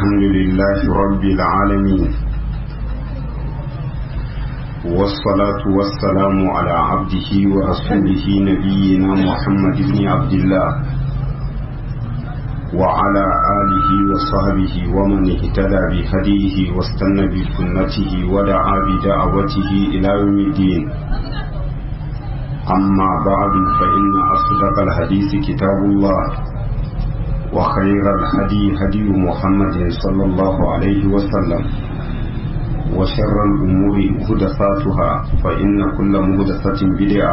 الحمد لله رب العالمين والصلاة والسلام على عبده ورسوله نبينا محمد بن عبد الله وعلى آله وصحبه ومن اهتدى بهديه واستنى بسنته ودعا بدعوته إلى يوم الدين أما بعد فإن أصدق الحديث كتاب الله وخير الهدي هدي محمد صلى الله عليه وسلم وشر الأمور مهدفاتها فإن كل مهدفة بدعة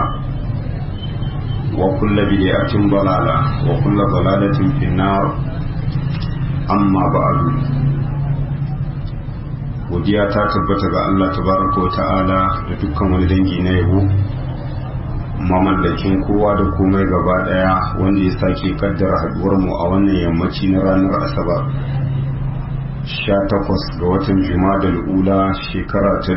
وكل بدعة ضلالة وكل ضلالة في النار أما بعد godiya ta tabbata ga Allah tabaraka wa ta'ala da dukkan wani dangi na yabo mamallakin kowa da komai gaba daya wanda ya sake kaddara haduwar mu a wannan yammaci na ranar asabar 18 ga watan da ula shekara ta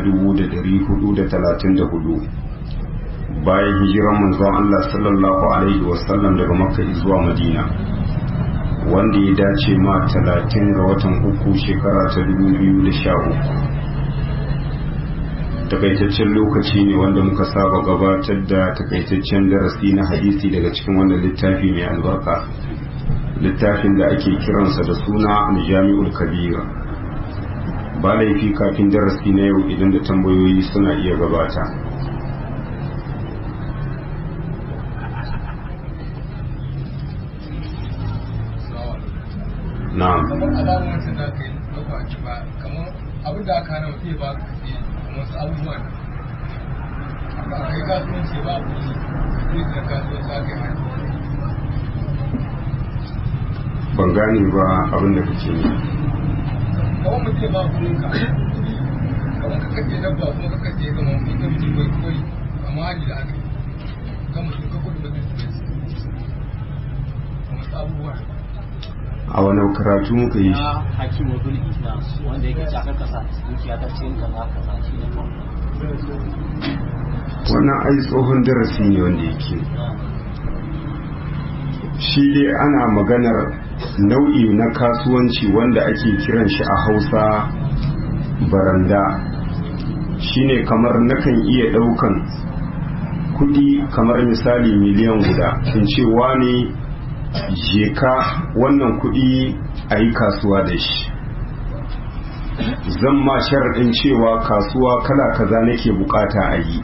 1434 bayan hijiran manzon Allah sallallahu alaihi wasallam daga makka zuwa madina wanda ya dace ma 30 ga watan uku shekara ta 2013 takaitaccen lokaci ne wanda muka saba gabatar da takaitaccen darasi na hadisi daga cikin wannan littafi mai albarka littafin da ake kiransa da suna jami'ul kabir ba laifi kafin darasi na yau idan da tambayoyi suna iya gabata na'am kamar alamun wancan da aka yi ɗauka a ba kamar abin da aka hana mutum ya ba ka kasi wasu abubuwa ne ba a kai kasuwanci ba a kuɗi zai da kasuwanci aka yi hana ban gane ba abin da kake ne kamar mutum ya ba kuɗin ka kamar ka kace dabba kuma ka kace kamar ita mutum bai koyi amma hali da aka yi kan mutum ka kuɗi mutum su bai kamar su abubuwa a wani karatu muka yi shi na hakimu bin islam wanda yake cakar kasa dukiya ta cikin kaza kaza shi ne kawai wannan ai tsohon darasi ne wanda yake shi dai ana maganar nau'i na kasuwanci wanda ake kiran shi a hausa baranda shine kamar nakan iya daukan kudi kamar misali miliyan guda in ce wani je ka wannan kudi a yi kasuwa da shi zan ma sharaɗin cewa kasuwa kala kaza nake bukata a yi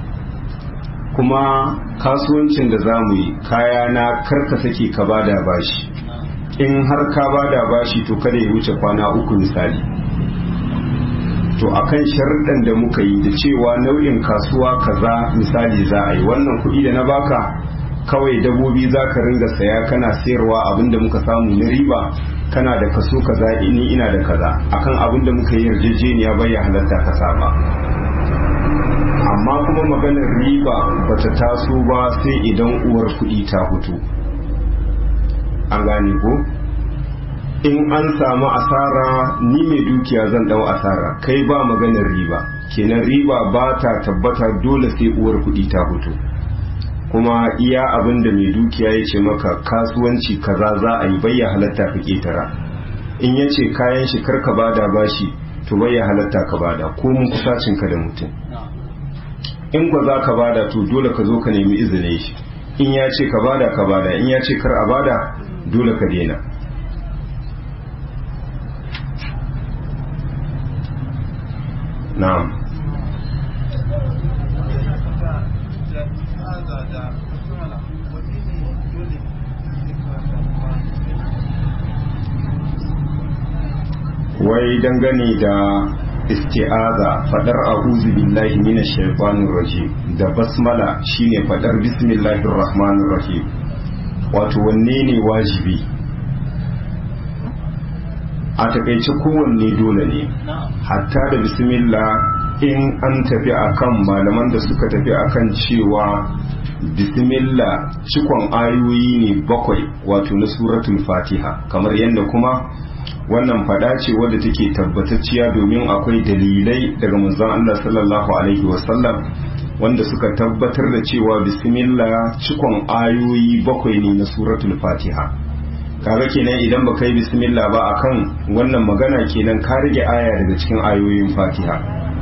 kuma kasuwancin da za mu yi kaya na karka sake ka bada bashi in har ka bada bashi to kada ya wuce kwana uku misali to akan sharuɗan da muka yi da cewa nau'in kasuwa kaza misali za a yi wannan kuɗi da na baka kawai dabobi za ka ringa saya kana sayarwa abinda muka samu na riba kana da kaso kaza ni ina da kaza akan abinda muka yi yarjejeniya bai halatta ka saba amma kuma maganar riba bata taso ba sai idan uwar kuɗi ta fito an gane ko in an samu asara ni mai dukiya zan dau asara kai ba maganar riba kenan riba ba ta tabbata dole sai uwar kuɗi ta fito kuma iya abin da mai dukiya ya ce maka kasuwanci kaza za a yi bayya halatta ka ketara in ya ce kayan shi karka bada bashi to bayya halatta ka bada ko mun kusacin ka da mutum in ba za ka bada to dole ka zo ka nemi izinin shi in ya ce ka bada ka bada in ya ce kar a bada dole ka daina na'am wai dangane da isti'aza fadar a'udhu billahi minash shaitanir rajim da basmala shine fadar bismillahir rahmanir rahim wato wanne ne wajibi a takaice kowanne dole ne hatta da bismillah in an tafi akan malaman da suka tafi akan cewa bismillah cikon ayoyi ne bakwai wato na suratul fatiha kamar yadda kuma wannan fada ce wadda take tabbatacciya domin akwai dalilai daga manzon Allah sallallahu alaihi wasallam wanda suka tabbatar da cewa bismillah cikon ayoyi bakwai ne na suratul fatiha kaga kenan idan baka yi bismillah ba akan wannan magana kenan ka rage aya daga cikin ayoyin fatiha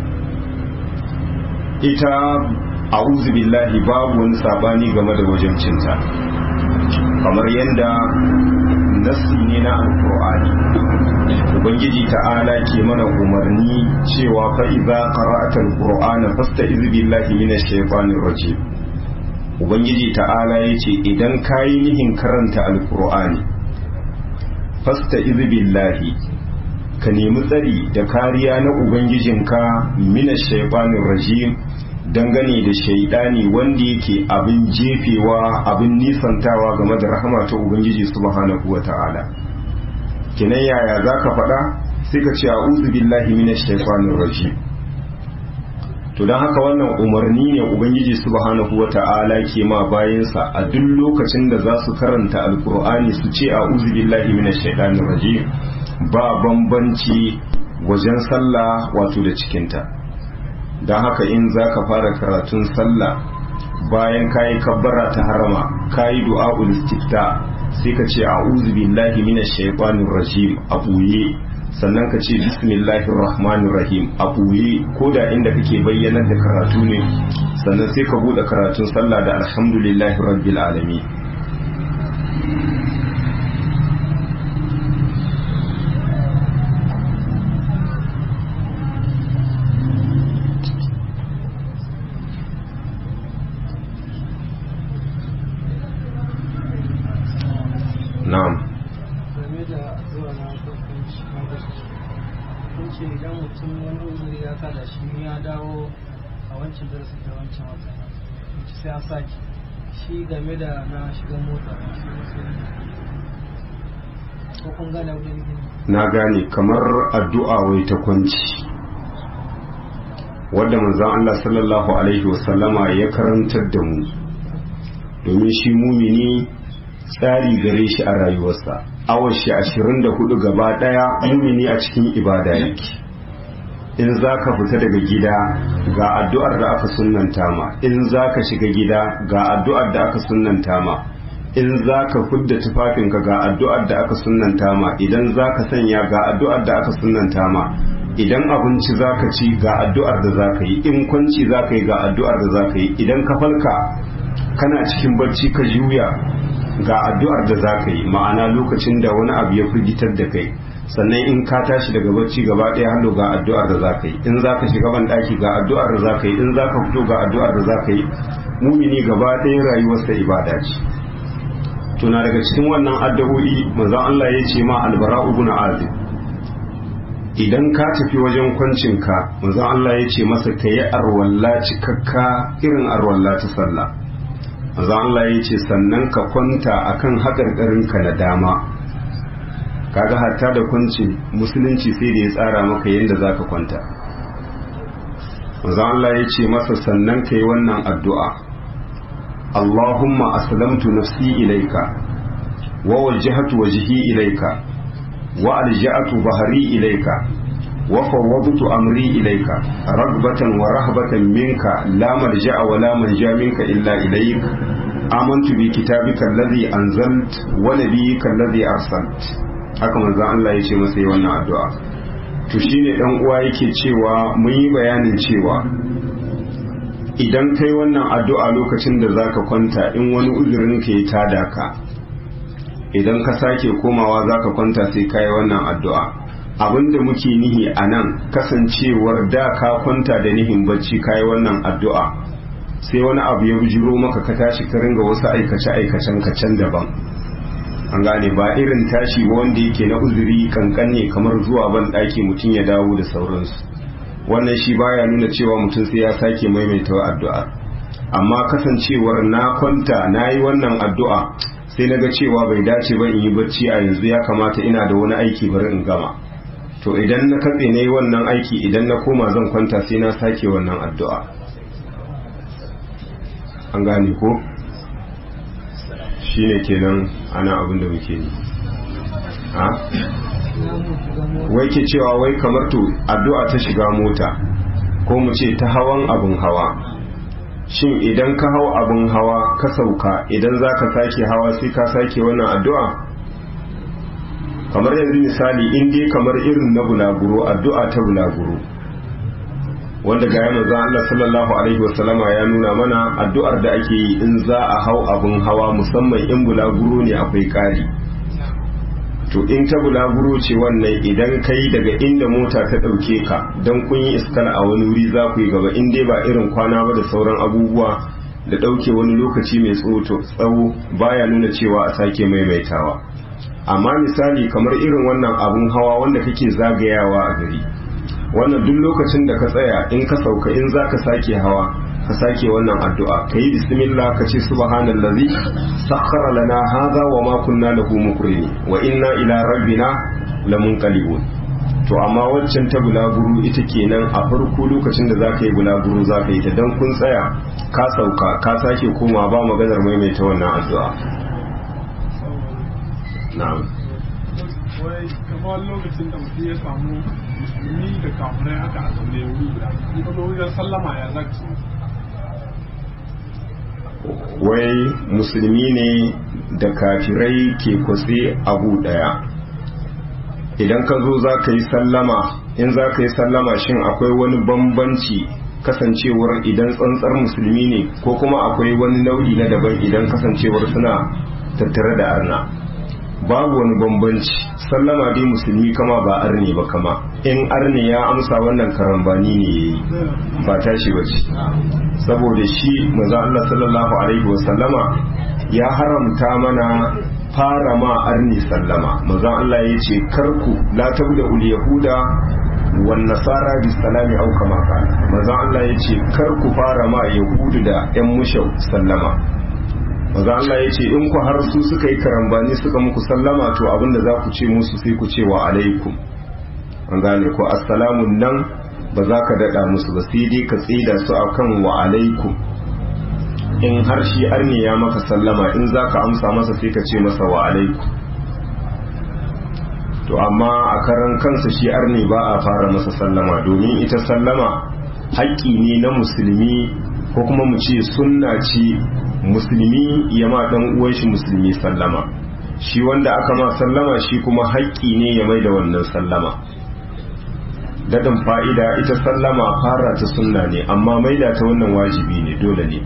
ita a'udhu billahi babu wani sabani game da wajen cinta kamar yadda nassi ne na alkur'ani ubangiji ta'ala ke mana umarni cewa fa idza qara'ta alqur'ana fasta'iz billahi minash shaitanir rajim ubangiji ta'ala yace idan kayi nihin karanta alkur'ani fasta'iz billahi ka nemi tsari da kariya na ubangijinka minash shaitanir rajim dangane da shaidani wanda yake abin jefewa abin nisantawa game da rahama ta ubangiji subhanahu wa ta'ala kinan yaya za ka faɗa sai ka ce a'udhu billahi minash shaitanir rajim to don haka wannan umarni ne ubangiji subhanahu wa ta'ala ke ma bayansa a duk lokacin da za su karanta alkur'ani su ce a'udhu billahi minash shaitanir rajim ba bambanci wajen sallah wato da cikinta don haka in za ka fara karatun sallah bayan kayi kabbara ta harama kayi du'a'ul istifta sai ka ce a'udhu billahi minash shaitanir rajim a buye sannan ka ce bismillahir rahmanir rahim a buye ko da inda kake bayyanar da karatu ne sannan sai ka bude karatun sallah da alhamdulillahi rabbil alamin na'am game da zuwa na hukunci hukunci idan mutum wani uzuri ya kada shi ya dawo a wancan darasi da wancan wata hukunci sai an sake shi game da na shiga mota shi musulmi ko kun gane abin da na gane kamar addu'a wai ta kwanci wadda manzon Allah sallallahu alaihi wasallama ya karantar da mu domin shi mumini tsari gare shi a rayuwarsa awar shi ashirin da hudu gaba daya mumini a cikin ibada yake in za ka fita daga gida ga addu'ar da aka sunanta ma in za ka shiga gida ga addu'ar da aka sunanta ma in za ka fudda tufafinka ga addu'ar da aka sunanta ma idan za ka sanya ga addu'ar da aka sunanta ma idan abinci za ka ci ga addu'ar da za ka yi in kwanci za ka yi ga addu'ar da za ka yi idan ka falka kana cikin barci ka juya ga addu'ar da za ka yi ma'ana lokacin da wani abu ya firgitar da kai sannan in ka tashi daga barci gaba ɗaya hannu ga addu'ar da za ka yi in za ka shiga ban ɗaki ga addu'ar da za ka yi in za ka fito ga addu'ar da za ka yi mumini gaba ɗaya rayuwarsa ibada ce tuna daga cikin wannan addu'o'i manzon Allah ya ce ma albara ibn azib idan ka tafi wajen kwancinka manzon Allah ya ce masa ka yi arwalla cikakka irin arwalla ta sallah manzon Allah ya ce sannan ka kwanta akan haƙarƙarinka na dama kaga hatta da kwanci musulunci sai da ya tsara maka yadda za ka kwanta manzon Allah ya ce masa sannan ka yi wannan addu'a اللهم أسلمت نفسي إليك ووجهت وجهي إليك وألجأت ظهري إليك وفوضت أمري إليك رغبة ورهبة منك لا ملجأ ولا منجا منك إلا إليك آمنت بكتابك الذي أنزلت ونبيك الذي أرسلت haka manzo Allah ya ce masa yi wannan addu'a to shine dan uwa yake cewa mun yi bayanin cewa idan kai wannan addu'a lokacin da zaka kwanta in wani uzurin ka ya tada ka idan ka sake komawa zaka kwanta sai kai wannan addu'a abinda muke nihi a nan kasancewar da ka kwanta da nihin bacci kai wannan addu'a sai wani abu ya bujiro maka ka tashi ka ringa wasu aikace aikacen ka can daban an gane ba irin tashi wanda yake na uzuri kankan ne kamar zuwa ban ɗaki mutum ya dawo da sauransu wannan shi baya nuna cewa mutum sai ya sake maimaita addu'a amma kasancewar na kwanta na yi wannan addu'a sai na ga cewa bai dace ba in yi bacci a yanzu ya kamata ina da wani aiki bari in gama to idan na katse na yi wannan aiki idan na koma zan kwanta sai na sake wannan addu'a an gane ko shi ne kenan ana abin da muke yi wai ke cewa wai kamar to addu'a ta shiga mota ko mu ce ta hawan abin hawa shin idan ka hau abin hawa ka sauka idan za ka sake hawa sai ka sake wannan addu'a kamar yanzu misali in dai kamar irin na bulaguro addu'a ta bulaguro wanda ga yana za Allah sallallahu alaihi wasallama ya nuna mana addu'ar da ake yi in za a hau abin hawa musamman in bulaguro ne akwai kari to in ta bulaguro ce wannan idan kai daga inda mota ta ɗauke ka don kun yi iskal a wani wuri za ku yi gaba in dai ba irin kwana ba da sauran abubuwa da ɗauke wani lokaci mai tsawo baya nuna cewa a sake maimaitawa amma misali kamar irin wannan abun hawa wanda kake zagayawa a gari wannan duk lokacin da ka tsaya in ka sauka in za ka sake hawa ka sake wannan addu'a ka yi bismillah ka ce subhanallazi sakhara lana hadha wa ma kunna lahu muqrini wa inna ila rabbina lamunqalibun to amma waccan ta bulaguro ita kenan a farko lokacin da zaka yi bulaguro zaka yi ta dan kun tsaya ka sauka ka sake koma ba maganar maimaita wannan addu'a na'am wai kamar lokacin da mutum ya samu musulmi da kafirai haka a zaune wuri guda in ka zo wajen sallama ya zaka ce wai musulmi ne da kafirai ke kwatse abu daya idan ka zo za ka yi sallama in za ka yi sallama shin akwai wani bambanci kasancewar idan tsantsar musulmi ne ko kuma akwai wani nau'i na daban idan kasancewar suna tattare da arna babu wani bambanci sallama dai musulmi kama ba arne ba kama in arne ya amsa wannan karambani ne ya yi ba tashi ba ce saboda shi maza Allah sallallahu alaihi wasallama ya haramta mana fara ma arni sallama maza Allah ya ce karku la tabda ul yahuda wan nasara bis salami au kama kana maza Allah ya ce karku fara ma yahudu da yan mushau sallama maza Allah ya ce in ku har su suka yi karambani suka muku sallama to abinda za ku ce musu sai ku ce wa alaikum an gane ko assalamu nan ba za ka daɗa musu ba sai dai ka tsida su akan wa alaikum in har shi arne ya maka sallama in za ka amsa masa sai ka ce masa wa alaikum to amma a karan kansa shi arne ba a fara masa sallama domin ita sallama haƙƙi ne na musulmi ko kuma mu ce sunna ce musulmi ya ma ɗan uwan shi musulmi sallama shi wanda aka ma sallama shi kuma haƙƙi ne ya mai da wannan sallama daɗin fa'ida ita sallama fara ta sunna ne amma maida ta wannan wajibi ne dole ne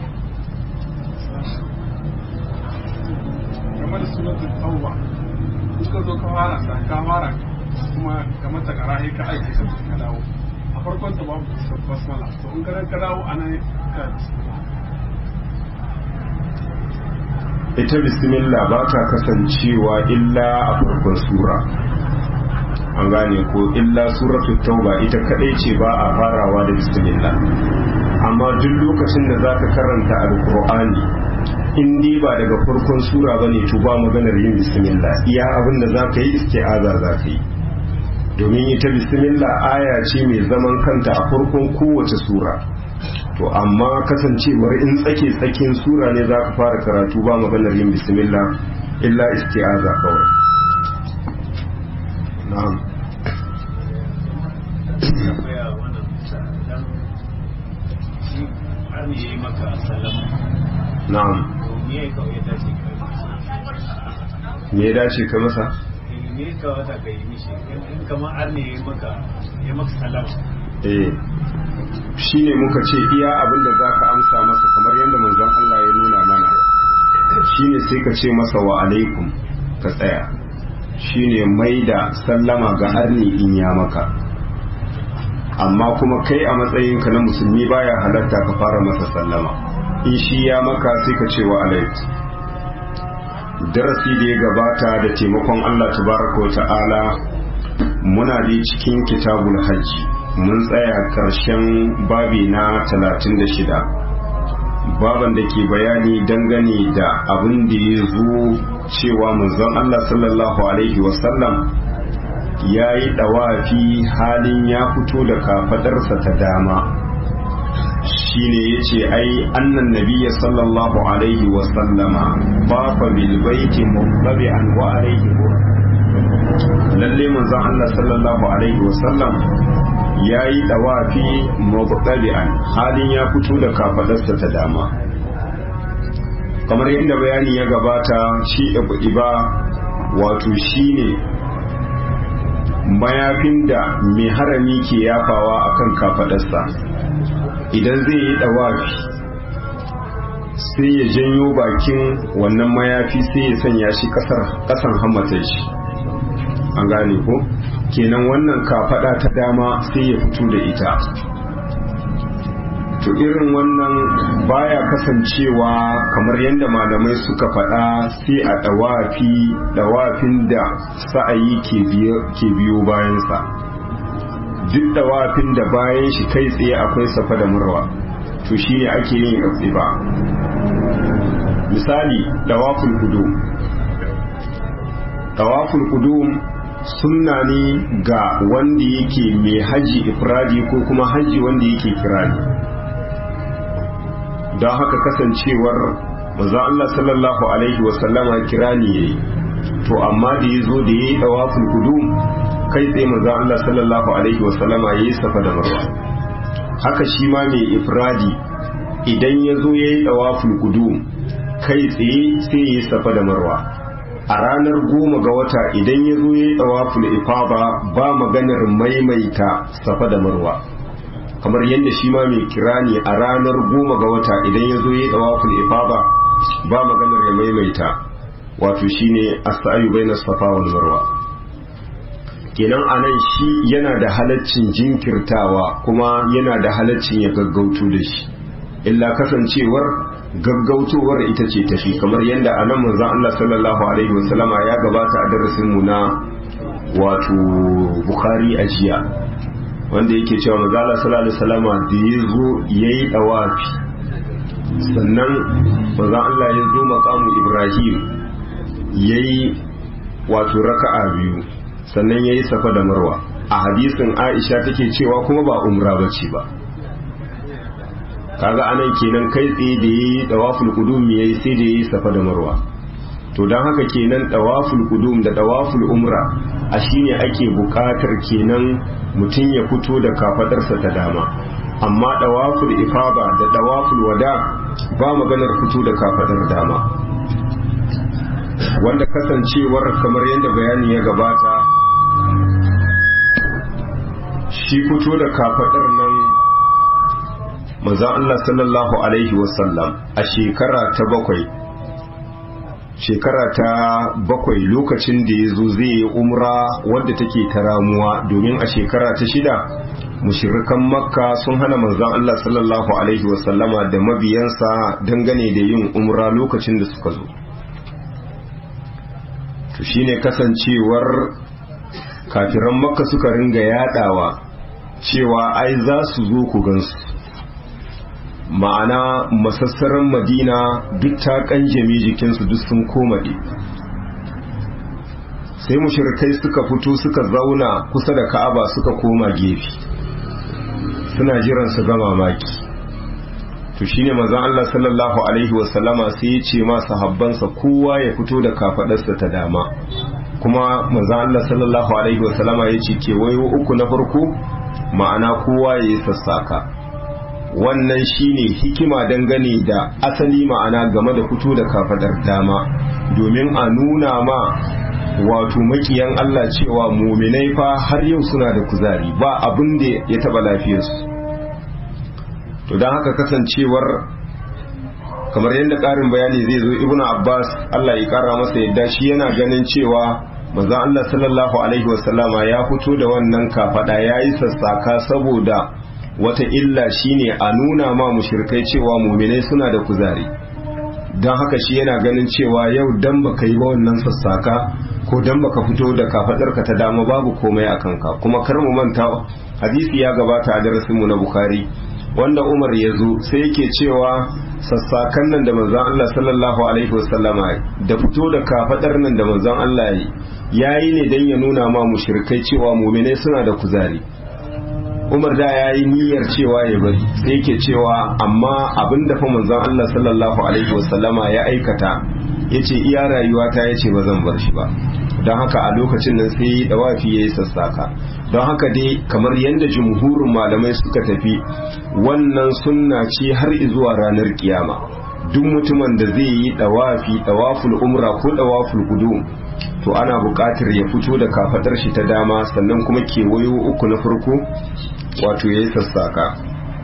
game da suratul tauba in ka zo ka fara sa ka fara kuma ka mata karahi ka aiki ka ka dawo a farkon ta babu basmala to in ka ka dawo anan ka ita bismillah ba ta kasancewa illa a farkon sura an gane ko illa suratul tauba ita kadai ce ba a farawa da bismillah amma duk lokacin da zaka karanta alqur'ani in dai ba daga farkon sura bane to ba maganar yin bismillah iya abin da zaka yi isti'aza zaka yi domin ita bismillah aya ce mai zaman kanta a farkon kowace sura to amma kasancewar in tsake tsakin sura ne zaka fara karatu ba maganar yin bismillah illa isti'aza kawai na'am na'am me ya dace ka masa me ka wata ka yi mishi in kamar ar ne ya maka ya maka salama eh shine muka ce iya abin da zaka amsa masa kamar yadda manzon Allah ya nuna mana shine sai ka ce masa wa alaikum ka tsaya shine mai da sallama ga arni in ya maka amma kuma kai a matsayinka na musulmi baya halatta ka fara masa sallama in shi ya maka sai ka ce wa alaikum darasi da ya gabata da taimakon Allah tabaraka wa ta'ala muna da cikin kitabul hajji mun tsaya karshen babi na 36 baban da ke bayani dangane da abin da ya zo cewa manzon Allah sallallahu alaihi wasallam ya yi ɗawafi halin ya fito da kafadarsa ta dama shine ya ce ai annan nabiya sallallahu alaihi wasallama bafa bil baiti mubtabi'an wa alaihi lalle manzon Allah sallallahu alaihi wasallam ya yi ɗawafi mubtabi'an halin ya fito da kafadarsa ta dama kamar yadda bayani ya gabata shi iba wato shine mayafin da mai harami ke yafawa akan kafadarsa idan zai yi dawafi sai ya janyo bakin wannan mayafi sai ya sanya shi kasan hammatar shi an gane ko kenan wannan kafada ta dama sai ya fito da ita to irin wannan baya kasancewa kamar yadda malamai suka faɗa sai a ɗawafi ɗawafin da sa'ayi ke biyo bayansa duk ɗawafin da bayan shi kai tsaye akwai safa da murwa to shi ne ake yin ba misali ɗawaful kudu ɗawaful kudu sunna ne ga wanda yake mai haji ifradi ko kuma haji wanda yake kirani don haka kasancewar maza Allah sallallahu alaihi wasallama kirani yayi to amma da ya zo da ya yi dawaful qudum kai tsaye maza Allah sallallahu alaihi wasallama yayi safa da marwa haka shi ma mai ifradi idan ya zo ya yi dawaful qudum kai tsaye sai ya yi safa da marwa a ranar goma ga wata idan ya zo ya yi dawaful ifada ba maganar maimaita safa da marwa kamar yadda shi ma mai kirani a ranar goma ga wata idan ya zo ya tsawafin ifaba ba maganar ya maimaita wato shine as-sa'yu bainas safa wal marwa kenan anan shi yana da halaccin jinkirtawa kuma yana da halaccin ya gaggauto da shi illa kasancewar gaggautowar ita ce tafi kamar yadda anan manzon Allah sallallahu alaihi wasallama ya gabata a darasin mu na wato Bukhari a jiya wanda yake cewa mazala sallallahu alaihi wasallama da ya zo yayi dawafi sannan maza Allah ya zo makamu Ibrahim yayi wato raka'a biyu sannan yayi safa da marwa a hadisin Aisha take cewa kuma ba umra bace ba kaga anan kenan kai tsaye da yayi dawaful qudum yayi sai da yayi safa da marwa to don haka kenan dawaful qudum da dawaful umra a shine ake bukatar kenan mutum ya fito da kafadarsa ta dama amma dawaful ifada da dawaful wada ba maganar fito da kafadar dama wanda kasancewar kamar yadda bayani ya gabata shi fito da kafadar nan maza Allah sallallahu alaihi wasallam a shekara ta bakwai shekara ta bakwai lokacin da ya zo zai yi umra wadda take ta ramuwa domin a shekara ta shida mushirikan makka sun hana manzan Allah sallallahu alaihi wasallama da mabiyansa dangane da yin umra lokacin da suka zo to shine kasancewar kafiran makka suka ringa yadawa cewa ai za su zo ku gansu ma'ana masassaran madina duk ta kanjame jikinsu duk sun komaɗe sai mushrikai suka fito suka zauna kusa da ka'aba suka koma gefe suna jiran su ga mamaki to shine manzon Allah sallallahu alaihi wasallama sai ya ce ma sahabbansa kowa ya fito da kafadarsa ta dama kuma manzon Allah sallallahu alaihi wasallama ya ce kewayo uku na farko ma'ana kowa ya yi sassaka wannan shine hikima dangane da asali ma'ana game da fito da kafadar dama domin a nuna ma wato makiyan Allah cewa muminai fa har yau suna da kuzari ba abin da ya taba lafiyarsu to don haka kasancewar kamar yadda ƙarin bayani zai zo ibnu abbas Allah ya ƙara masa yadda shi yana ganin cewa manzon Allah sallallahu alaihi wasallama ya fito da wannan kafada yayi sassaka saboda wata illa shine a nuna ma mushrikai cewa muminai suna da kuzari don haka shi yana ganin cewa yau dan baka yi ba wannan sassaka ko dan baka fito da kafadarka ta dama babu komai a kanka kuma kar mu manta hadisi ya gabata a darasin mu na bukhari wanda umar ya zo sai yake cewa sassakan nan da manzon Allah sallallahu alaihi wasallama da fito da kafadar nan da manzon Allah yayi ne dan ya nuna ma mushrikai cewa muminai suna da kuzari umar da ya yi niyyar cewa ya bari sai yake cewa amma abin da fa manzon Allah sallallahu alaihi wasallama ya aikata yace iya rayuwa ta yace ba zan bar shi ba don haka a lokacin nan sai dawafi yayi sassaka don haka dai kamar yadda jumhurin malamai suka tafi wannan sunna ce har zuwa ranar kiyama duk mutumin da zai yi dawafi dawaful umra ko dawaful qudum to ana buƙatar ya fito da kafadar shi ta dama sannan kuma kewayo uku na farko wato ya yi sassaka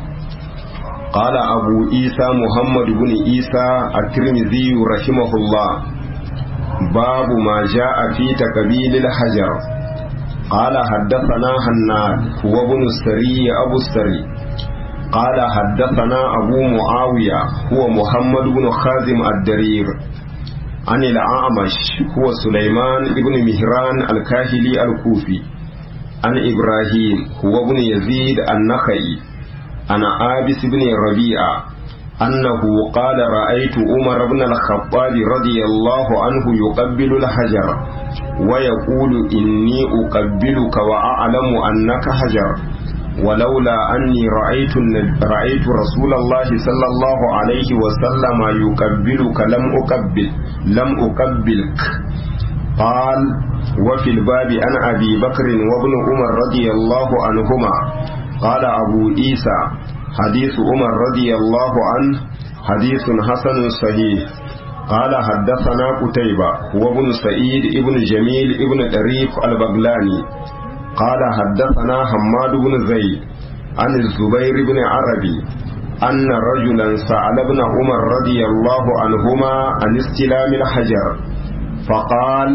ƙala abu isa muhammadu bin isa a tirmidhi rahimahullah babu ma ja a fi takabilil hajar ƙala haddafana hannad huwa bin sari abu sari قال حدثنا أبو معاوية هو محمد بن خازم الدرير عن الأعمش هو سليمان بن مهران الكاهلي الكوفي عن إبراهيم هو ابن يزيد النخعي عن آبس بن ربيعة أنه قال رأيت عمر بن الخطاب رضي الله عنه يقبل الحجر ويقول إني أقبلك وأعلم أنك حجر ولولا أني رأيت رأيت رسول الله صلى الله عليه وسلم يقبلك لم أقبل لم أقبلك قال وفي الباب عن أبي بكر وابن عمر رضي الله عنهما قال أبو عيسى حديث عمر رضي الله عنه حديث حسن صحيح قال حدثنا قتيبة وابن سعيد ابن جميل ابن طريف البغلاني قال حدثنا حماد بن زيد عن الزبير بن عربي أن رجلا سأل ابن عمر رضي الله عنهما عن استلام الحجر فقال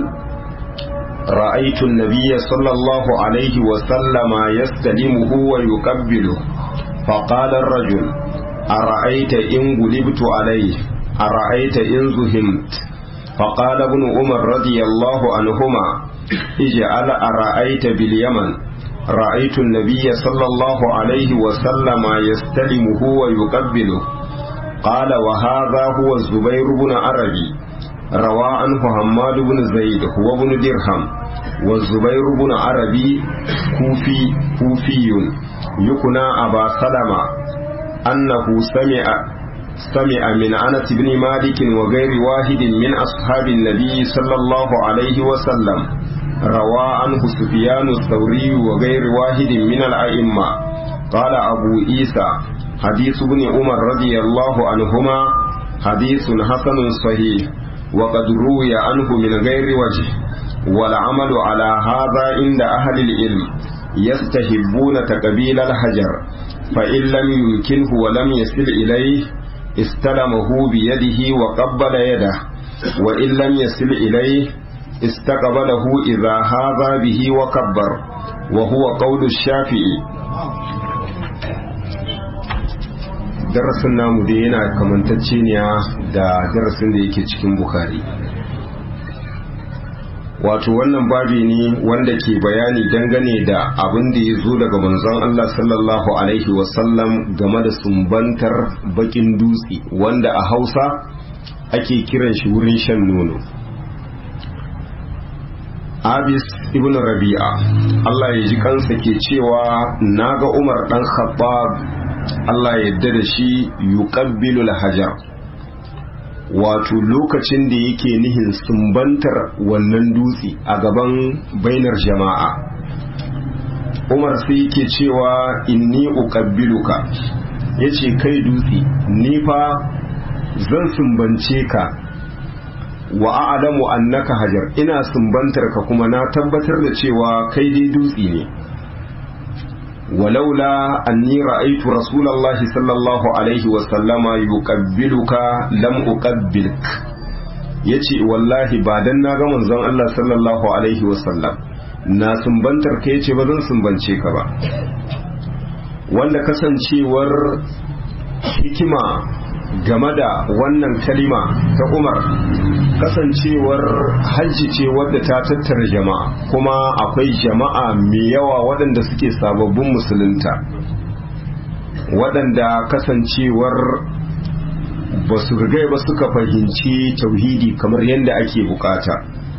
رأيت النبي صلى الله عليه وسلم يستلمه ويقبله فقال الرجل أرأيت إن غلبت عليه أرأيت إن زهمت فقال ابن عمر رضي الله عنهما اجعل أرأيت باليمن رأيت النبي صلى الله عليه وسلم يستلمه ويقبله قال وهذا هو الزبير بن عربي روى عنه حماد بن زيد هو بن درهم والزبير بن عربي كوفي كوفي يكنى أبا سلمة أنه سمع سمع من أنس بن مالك وغير واحد من أصحاب النبي صلى الله عليه وسلم روى عنه سفيان الثوري وغير واحد من الأئمة قال أبو عيسى حديث ابن عمر رضي الله عنهما حديث حسن صحيح وقد روي عنه من غير وجه والعمل على هذا عند أهل العلم يستحبون تقبيل الحجر فإن لم يمكنه ولم يصل إليه استلمه بيده وقبل يده وإن لم يصل إليه استقبله إذا هذا به وكبر وهو قول الشافعي darasin namu dai yana kamantacce ne da darasin da yake cikin bukari wato wannan babi ne wanda ke bayani dangane da abin da ya zo daga manzon Allah sallallahu alaihi wasallam game da sumbantar bakin dutse wanda a hausa ake kiran shi wurin shan nono abis ibn rabi'a Allah ya ji kansa ke cewa naga umar dan khattab Allah ya yarda da shi yuqabbilu hajar wato lokacin da yake nihin sumbantar wannan dutse a gaban bainar jama'a umar sai yake cewa inni uqabbiluka yace kai dutse ni fa zan sumbance ka wa a'lamu annaka hajar ina sumbantar ka kuma na tabbatar da cewa kai dai dutse ne walaula anni ra'aytu rasulullahi sallallahu alaihi wa sallama yuqabbiluka lam uqabbilk yace wallahi ba dan na ga manzon Allah sallallahu alaihi wa sallam na sumbantar ka yace ba zan sumbance ka ba wanda kasancewar hikima game da wannan kalima ta umar kasancewar hajji ce wadda ta tattara jama'a kuma akwai jama'a mai yawa waɗanda suke sababbin musulunta waɗanda kasancewar ba su rigai ba suka fahimci tauhidi kamar yadda ake bukata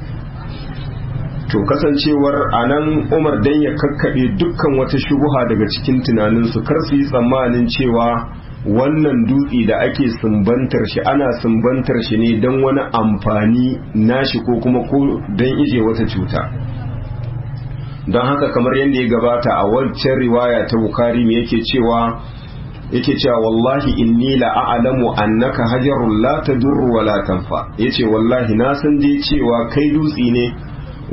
to kasancewar a nan umar dan ya kakkaɓe dukkan wata shubuha daga cikin tunaninsu kar su yi tsammanin cewa wannan dutse da ake sumbantar shi ana sumbantar shi ne don wani amfani nashi ko kuma ko don ije wata cuta don haka kamar yadda ya gabata a wancan riwaya ta bukari me yake cewa yake cewa wallahi inni la a'lamu annaka hajarun la tadurru wa la tanfa yace wallahi na san dai cewa kai dutse ne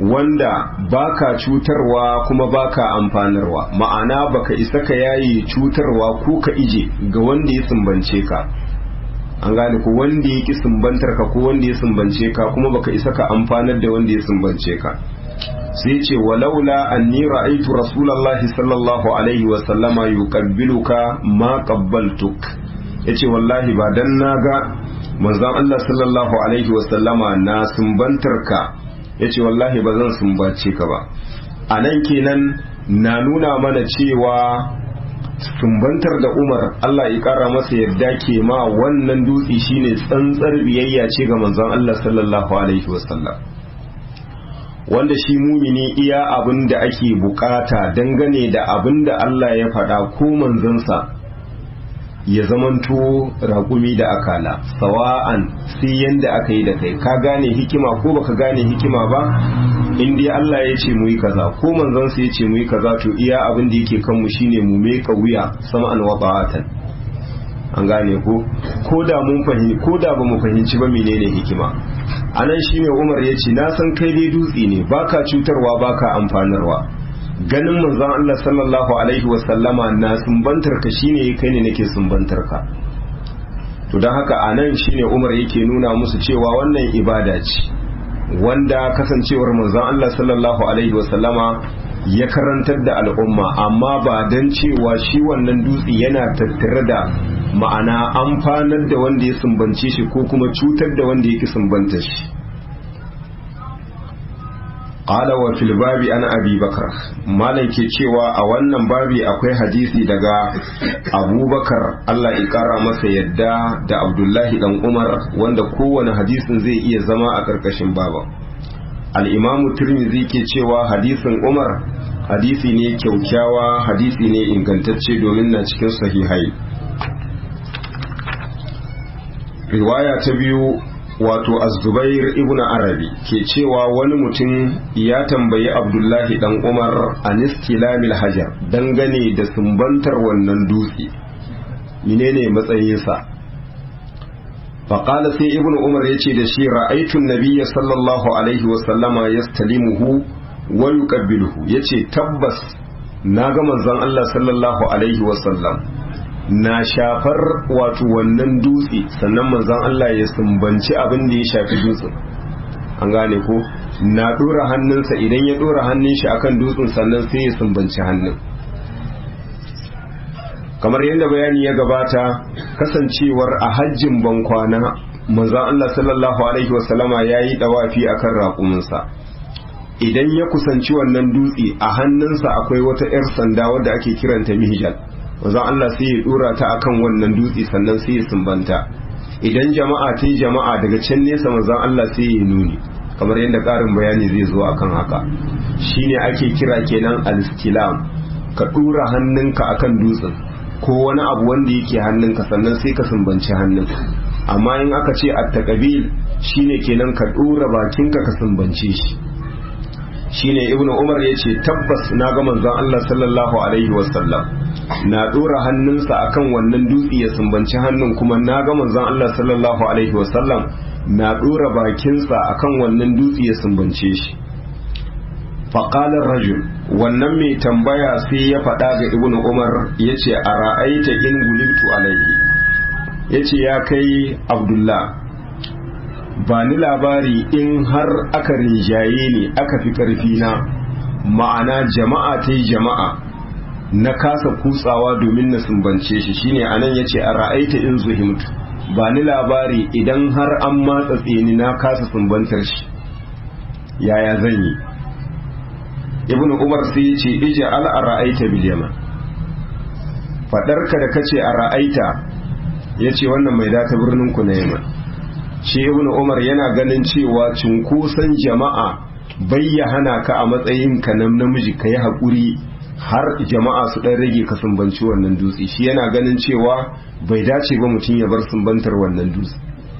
wanda baka cutarwa kuma baka amfanarwa ma'ana baka isa ka yayi cutarwa ko ka ije ga wanda ya sumbance ka an gane ko wanda ya ki sumbantar ka ko wanda ya sumbance ka kuma baka isa ka amfanar da wanda ya sumbance ka sai ce walaula anni ra'aytu rasulullahi sallallahu alaihi wa sallama yuqabbiluka ma qabbaltuk yace wallahi ba dan naga manzon Allah sallallahu alaihi wa sallama na sumbantar ka yace wallahi ba zan sumbace ka ba anan kenan na nuna mana cewa sumbantar da Umar Allah ya kara masa yadda ke ma wannan dutse shine tsantsar biyayya ce ga manzon Allah sallallahu alaihi wa sallam wanda shi mumini iya abin da ake bukata dangane da abin da Allah ya faɗa ko manzansa ya zamanto raƙumi da akala sawa'an sai yanda aka yi da kai ka gane hikima ko baka gane hikima ba in dai Allah ya ce mu yi kaza ko manzansa ya ce mu yi kaza to iya abin da yake kanmu shine mu meka wuya sama'an wa ba'atan an gane ko ko da mun fahimci ko da ba mu fahimci ba menene hikima anan shine Umar ya ce na san kai dai dutse ne baka cutarwa baka amfanarwa ganin manzon Allah sallallahu alaihi wa sallama na sumbantar ka shine kai ne nake sumbantar ka to dan haka anan shine Umar yake nuna musu cewa wannan ibada ce wanda kasancewar manzon Allah sallallahu alaihi wa sallama ya karantar da al'umma amma ba dan cewa shi wannan dutse yana tattare da ma'ana amfanar da wanda ya sumbance shi ko kuma cutar da wanda yake sumbanta shi qala wa fil babi an abi bakar malam ke cewa a wannan babi akwai hadisi daga abubakar Allah ya kara masa yadda da abdullahi dan umar wanda kowane hadisin zai iya zama a karkashin baba al-imamu tirmidhi ke cewa hadisin umar hadisi ne kyaukyawa hadisi ne ingantacce domin na cikin sahihai riwaya ta biyu wato az-zubair ibn arabi ke cewa wani mutum ya tambayi abdullahi dan umar anistilamil hajar dangane da sumbantar wannan dutse menene matsayinsa faƙala sai ibn umar ya ce da shi ra'aitun nabiyya sallallahu alaihi wasallama yastalimuhu wa yuqabbiluhu yace tabbas na ga manzon Allah sallallahu alaihi wasallam na shafar wato wannan dutse sannan manzon Allah ya sumbanci abin da ya shafi dutsen an gane ko na dora hannunsa idan ya dora hannun shi akan dutsen sannan sai ya sumbanci hannun kamar yadda bayani ya gabata kasancewar a hajjin bankwana manzon Allah sallallahu alaihi wasallama yayi dawafi akan raƙuminsa idan ya kusanci wannan dutse a hannunsa akwai wata 'yar sanda wadda ake kiranta mihjal wanzan Allah sai ya dora ta akan wannan dutse sannan sai ya sumbanta idan jama'a ta yi jama'a daga can nesa manzan Allah sai ya nuni kamar yadda ƙarin bayani zai zo akan haka shine ake kira kenan al-istilam ka dora hannunka akan dutsen ko wani abu wanda yake hannunka sannan sai ka sumbanci hannun amma in aka ce at-taqabil shine kenan ka dora bakinka ka sumbance shi shine ibnu umar yace tabbas na ga manzon Allah sallallahu alaihi wasallam na dora hannunsa akan wannan dutse ya sumbanci hannun kuma na ga manzon Allah sallallahu alaihi wasallam na dora bakinsa akan wannan dutse ya sumbance shi faqala rajul wannan mai tambaya sai ya faɗa ga ibnu umar yace a ra'aita in gulibtu alaihi yace ya kai abdullah ba ni labari in har aka rinjaye ni aka fi ƙarfi na ma'ana jama'a ta yi jama'a na kasa kutsawa domin na sumbance shi shine anan yace a ra'aita in zuhimtu ba ni labari idan har an matsa tseni na kasa sumbantar shi yaya zan yi ibn umar sai yace ija al a ra'aita bil yaman fadarka da kace a ra'aita yace wannan mai data birnin ku na yaman shi ibn umar yana ganin cewa cunkoson jama'a bai ya hana ka a matsayin ka na namiji ka yi haƙuri har jama'a su ɗan rage ka sumbanci wannan dutse shi yana ganin cewa bai dace ba mutum ya bar sumbantar wannan dutse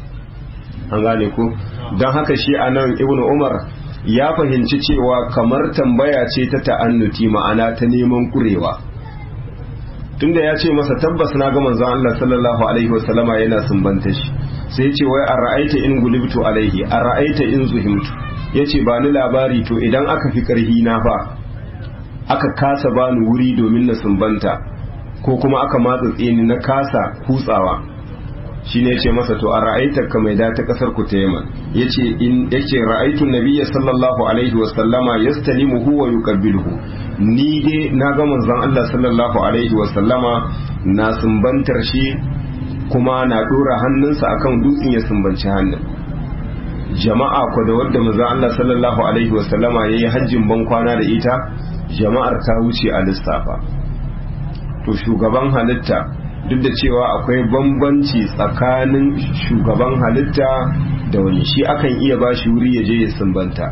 an gane ko don haka shi a nan ibn umar ya fahimci cewa kamar tambaya ce ta ta'annuti ma'ana ta neman kurewa tunda ya ce masa tabbas na ga manzon Allah sallallahu alaihi wasallama yana sumbanta shi sai ce wai a ra'aita in gulibtu alaihi a ra'aita in zuhimtu ya ce ba ni labari to idan aka fi ƙarhi na fa aka kasa bani wuri domin na sumbanta ko kuma aka matsa ni na kasa kutsawa shi ne ce masa to a ra'aitar ka mai ta kasar ku ta yaman ya ce in yake ra'aitun nabiya sallallahu alaihi wasallama ya stalimu huwa yuqabbiluhu ni dai na ga manzon Allah sallallahu alaihi wasallama na sumbantar shi kuma na dora hannunsa akan dutsen ya sumbanci hannun jama'a ko da wadda manzon Allah sallallahu alaihi wasallama yayi hajjin ban kwana da ita jama'ar ta wuce a lissafa to shugaban halitta duk da cewa akwai bambanci tsakanin shugaban halitta da wani shi akan iya ba shi wuri ya je ya sumbanta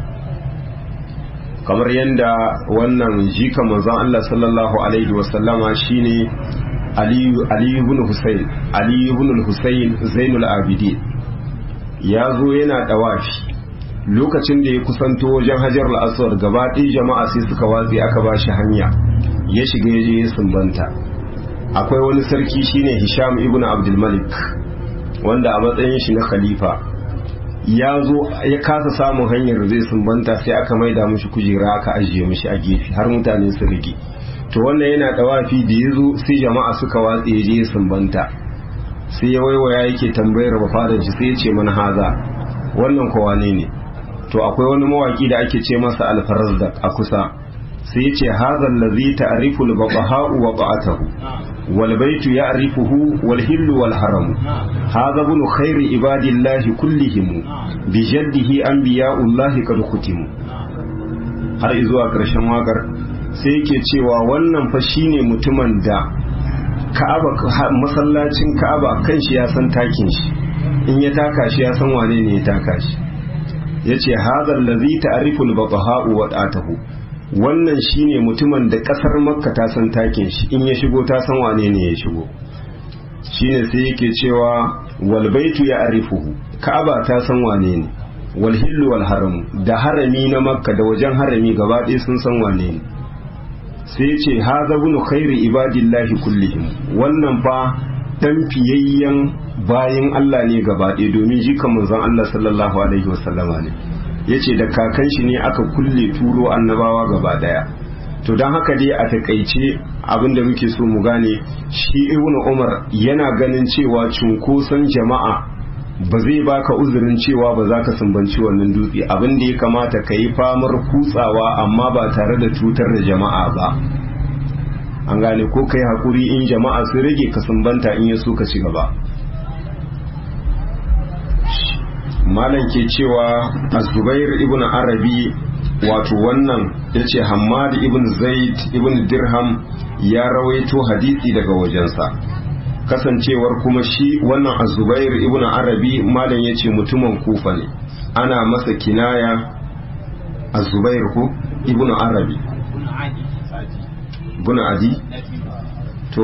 kamar yadda wannan jika manzon Allah sallallahu alaihi wasallama shine aliyu ibn husayn aliyu ibn husayn zainul abidin ya zo yana dawafi lokacin da ya kusanto wajen hajar al-aswad gaba ɗaya jama'a sai suka watsi aka ba shi hanya ya shiga ya je ya sumbanta akwai wani sarki shine hisham ibn abdul malik wanda a matsayin shi na khalifa ya zo ya kasa samun hanyar da zai sumbanta sai aka maida mushi kujera aka ajiye mushi a gefe har mutane su rige to wannan yana dawafi da ya zo sai jama'a suka watse ya je ya sumbanta sai ya waiwaya yake tambayar bafadan shi sai ya ce mana haza wannan kowa ne ne to akwai wani mawaki da ake ce masa alfarazdak a kusa sai ya ce haza allazi ta'rifu al-babaha'u wa ba'atahu wal baitu ya'rifuhu wal hillu wal haram hadha ibn khairi ibadillahi kullihim bi jaddihi anbiya'ullahi qad khutimu har zuwa karshen wakar sai yake cewa wannan fa shine mutumin da Ka'aba masallacin Ka'aba kanshi ya san takin shi in ya taka shi ya san wane ne ya taka shi yace hadha allazi ta'rifu al-babaha'u wa ba'atahu wannan shine mutumin da kasar makka ta san takin shi in ya shigo ta san wane ne ya shigo shine sai yake cewa wal baitu ya arifuhu ka'aba ta san wane ne wal hillu wal haram da harami na makka da wajen harami gaba ɗaya sun san wane ne sai ya ce haza bunu khairi ibadillahi kullihim wannan fa dan fiyayyen bayin Allah ne gaba ɗaya domin jikan manzon Allah sallallahu alaihi wasallama ne yace da kakan shi ne aka kulle turo annabawa gaba daya to don haka dai a takaice abinda muke so mu gane shi ibnu umar yana ganin cewa cunkoson jama'a ba zai baka uzurin cewa ba za ka sumbanci wannan dutse abin da ya kamata ka yi famar kutsawa amma ba tare da cutar da jama'a ba an gane ko kai hakuri in jama'a su rage ka sumbanta in ya so ka ci gaba malam ke cewa azubair ibn arabi wato wannan ya ce hamad ibn zaid ibn dirham ya rawaito hadisi daga wajensa kasancewar kuma shi wannan azubair ibn arabi malam ya ce mutumin kufa ne ana masa kinaya azubair ko ibn arabi ibn adi to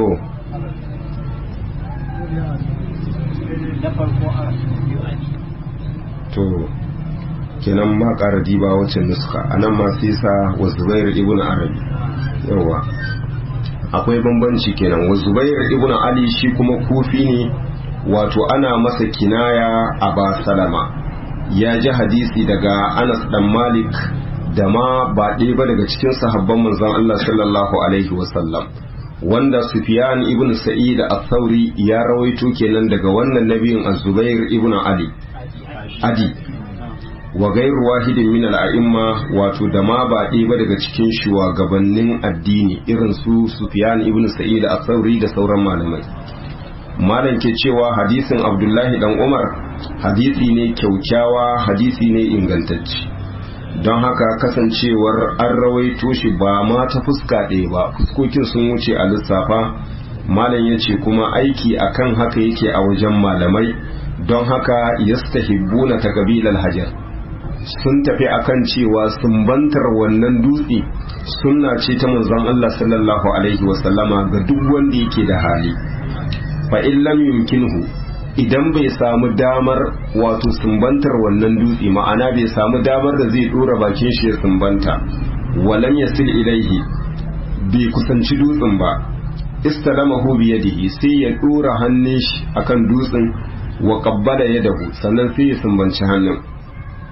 to kenan ma ƙara diba wacce nuska a nan ma sai sa wa zubair ibn arabi yawa akwai bambanci kenan wa zubair ibn ali shi kuma kufi ne wato ana masa kinaya a ba salama ya ji hadisi daga anas dan malik da ma ba ɗaya ba daga cikin sahabban manzon allah sallallahu alaihi wasallam wanda sufyan ibn sa'id al-thawri ya rawaito kenan daga wannan nabiyin az-zubair ibn ali adi wa gairu wahidin min al'a'imma wato da ma ba ba daga cikin shugabannin addini irin su Sufyan ibn Sa'id al-Thawri da sauran malamai malam ke cewa hadisin Abdullahi dan Umar hadisi ne kyaukyawa hadisi ne ingantacce don haka kasancewar an rawaito shi ba ma ta fuska ɗaya ba fuskokin sun wuce a lissafa malam ya ce kuma aiki akan haka yake a wajen malamai don haka yastahibbuna ta kabilar hajar sun tafi akan cewa sumbantar wannan dutse sunna ce ta manzon Allah sallallahu alaihi wasallama ga duk wanda yake da hali fa in lam yumkinhu idan bai samu damar wato sumbantar wannan dutse ma'ana bai samu damar da zai dora bakin shi ya sumbanta walam yasil ilaihi bai kusanci dutsen ba istalamahu bi yadihi sai ya dora hannun shi akan dutsen wa qabbala yadahu sannan sai ya sumbanci hannun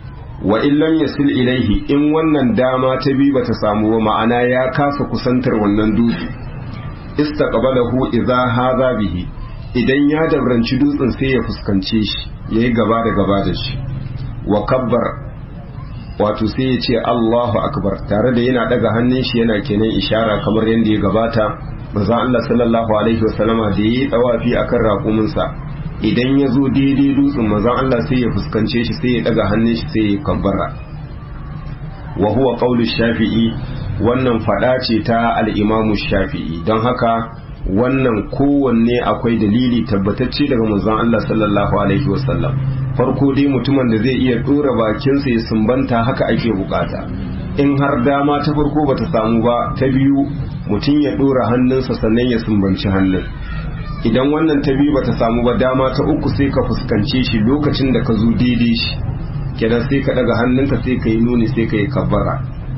wa illam yasil ilaihi in wannan dama ta bi bata samu ba ma'ana ya kasa kusantar wannan dutse istaqbalahu idza hadha bihi idan ya dabranci dutsen sai ya fuskance shi yayi gaba da gaba da shi wa kabbar wato sai ya ce Allahu akbar tare da yana daga hannun shi yana kenan ishara kamar yadda ya gabata manzon Allah sallallahu alaihi wasallama da yayi dawafi akan raƙuminsa idan ya zo daidai dutsen manzon Allah sai ya fuskance shi sai ya daga hannun shi sai ya kabbara wa huwa qawlu shafi'i wannan fada ce ta al-imamu shafi'i don haka wannan kowanne akwai dalili tabbatacce daga manzon Allah sallallahu alaihi wasallam farko dai mutumin da zai iya dora bakinsa ya sumbanta haka ake bukata in har dama ta farko bata samu ba ta biyu mutum ya dora hannunsa sannan ya sumbanci hannun idan wannan ta biyu bata samu ba dama ta uku sai ka fuskance shi lokacin da ka zo daidai shi kenan sai ka daga hannunka sai ka yi nuni sai ka yi kabbara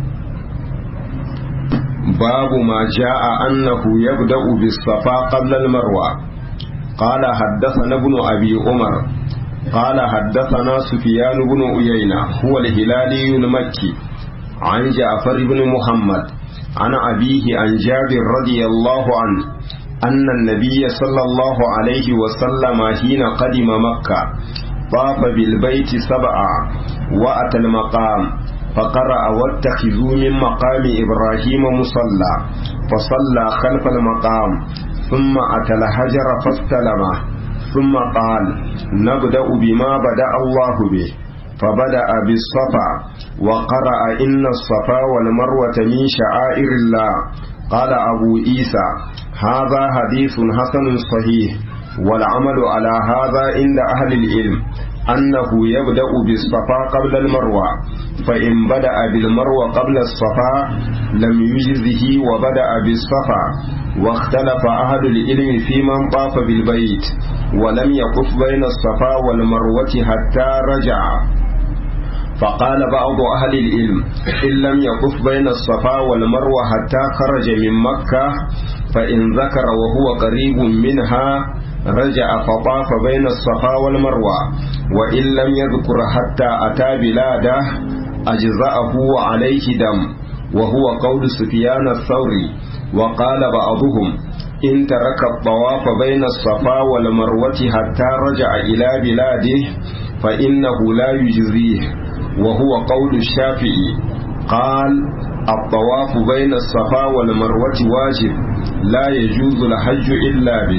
babu ma ja'a annahu yabda'u bis safa qabla al marwa qala haddathana ibn abi umar qala haddathana sufyan ibn uyayna huwa al hilali al makki an ja'far ibn muhammad عن أبيه عن جابر رضي الله عنه أن النبي صلى الله عليه وسلم حين قدم مكة طاف بالبيت سبعا وأتى المقام فقرأ واتخذوا من مقام إبراهيم مصلى فصلى خلف المقام ثم أتى الحجر فاستلمه ثم قال نبدأ بما بدأ الله به فبدأ بالصفا وقرأ إن الصفا والمروة من شعائر الله قال أبو عيسى هذا حديث حسن صحيح والعمل على هذا عند أهل العلم أنه يبدأ بالصفا قبل المروة فإن بدأ بالمروة قبل الصفا لم يجزه وبدأ بالصفا واختلف أهل العلم في من طاف بالبيت ولم يقف بين الصفا والمروة حتى رجع فقال بعض أهل العلم إن لم يقف بين الصفا والمروة حتى خرج من مكة فإن ذكر وهو قريب منها رجع فطاف بين الصفا والمروة وإن لم يذكر حتى أتى بلاده أجزأه وعليه دم وهو قول سفيان الثوري وقال بعضهم إن ترك الطواف بين الصفا والمروة حتى رجع إلى بلاده فإنه لا يجزيه وهو قول الشافعي قال الطواف بين الصفا والمروة واجب لا يجوز الحج إلا به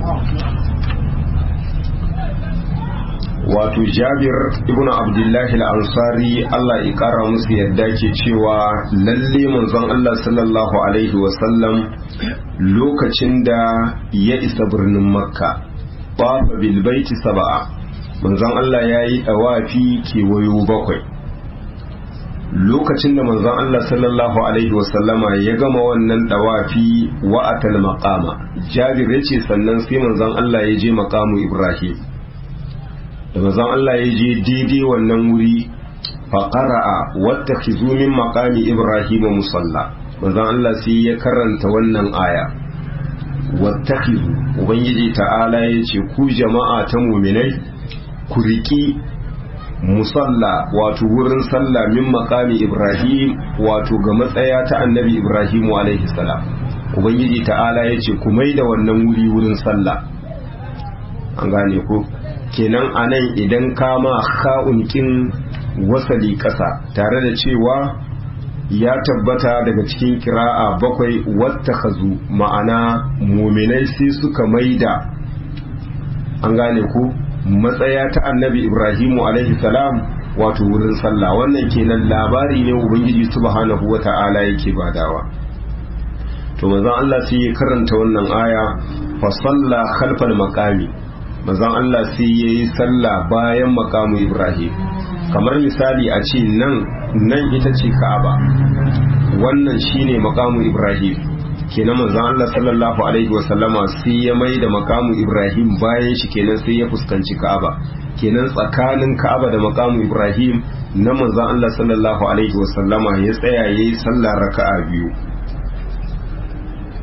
wato jabir ibn abdullahi al-ansari Allah ya kara musu yadda ke cewa lalle manzon Allah sallallahu alaihi wasallam lokacin da ya isa birnin makka bafa bil baiti sab'a manzon Allah ya yi dawafi kewayo bakwai lokacin da manzon Allah sallallahu alaihi wasallama ya gama wannan dawafi wa atal maqama jabir yace sannan sai manzon Allah ya je maqamu ibrahim da manzon Allah ya je daidai wannan wuri fa qara'a wattakhizu min maqami ibrahim musalla manzon Allah sai ya karanta wannan aya wattakhizu ubangiji ta'ala yace ku jama'a ta mu'minai ku riki musalla wato wurin sallah min maqami ibrahim wato ga matsaya ta annabi ibrahim alaihi salam ubangiji ta'ala yace ku maida wannan wuri wurin sallah an gane ko kenan anan idan kama ka'unkin wasali ƙasa tare da cewa ya tabbata daga cikin kira'a bakwai wata hazu ma'ana muminai sai suka maida an gane ku matsaya ta annabi ibrahimu alaihi salam wato wurin sallah wannan kenan labari ne ubangiji subhanahu wa ta'ala yake badawa to manzon Allah sai ya karanta wannan aya fa salla khalfal maqami manzon Allah sai ya yi sallah bayan makamu Ibrahim kamar misali a ce nan nan ita ce Ka'aba wannan shine makamu Ibrahim kenan manzon Allah sallallahu alaihi wa sallama sai ya mai da makamu Ibrahim bayan shi kenan sai ya fuskanci Ka'aba kenan tsakanin Ka'aba da makamu Ibrahim na manzon Allah sallallahu alaihi wa sallama ya tsaya yayi sallah raka'a biyu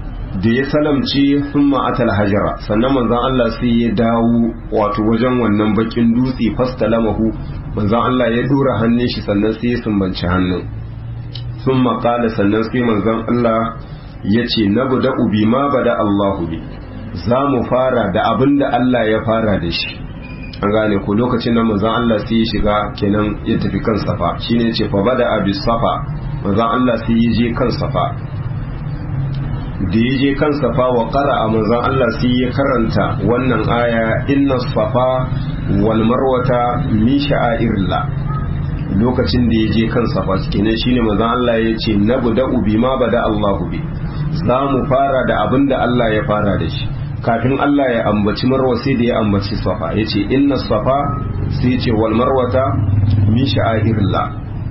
da ya salamce sun ma'atal hajara sannan manzan Allah sai ya dawo wato wajen wannan bakin dutse fastalamahu manzan Allah ya dora hannun shi sannan sai ya sumbanci hannun sun maƙala sannan sai manzan Allah ya ce na buda ubi ma bada Allahu bi za mu fara da abin da Allah ya fara da shi an gane ko lokacin nan manzan Allah sai ya shiga kenan ya tafi kan safa shine ce fa bada abi safa manzan Allah sai ya je kan safa da ya je kan safa wa ƙara a manzan Allah sai ya karanta wannan aya inna safa wal marwata min sha'airillah lokacin da ya je kan safa kenan shine manzan Allah ya ce na buda ubi ma bada Allahu bi za mu fara da abin da Allah ya fara da shi kafin Allah ya ambaci marwa sai da ya ambaci safa ya ce inna safa sai ya ce wal marwata min sha'airillah